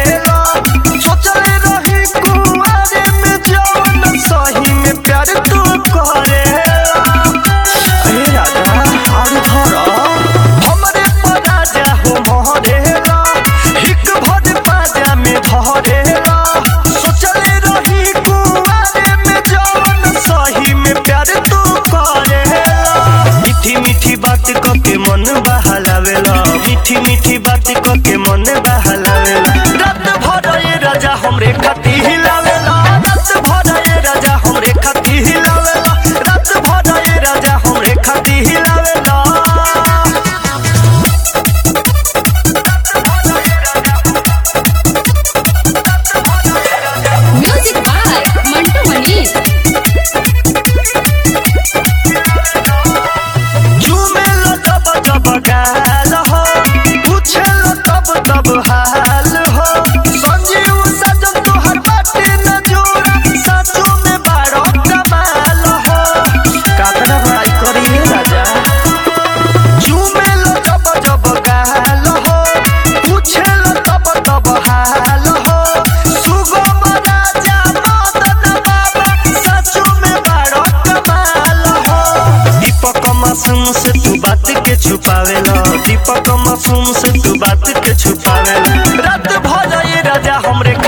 भरेला सोचले रही कुआरे में जवन सही में प्यार तू करेला अरे राजा आगे धरा हमरे पर राजा हो मोहरेला हिक भर बाजा में भरेला सोचले रही कुआरे में जवन सही में प्यार तू करेला मीठी मीठी बात क के मन बहलावेला मीठी मीठी बात क के मन बहलावेला रात भर ये राजा हमरे खती हिलावेला रात भर ये राजा हमरे खती हिलावेला रात भर ये राजा हमरे खती हिलावेला Music by Mantu Manish. झूमेला तब तब गाल हो पूछेला तब तब हाल हो संजीव सजन तोहर बाटे न जोर सचो में बारो कमाल हो कातना बड़ाई करी राजा झूमेला जब जब गाल हो पूछेला तब तब हाल हो सुगम राजा मदन बाबा सचो में बारो कमाल हो दीपक मासूम से तू बात के छुपावेला दीपक मासूम से तू बात के छुपावेला रात भर ये राजा हमरे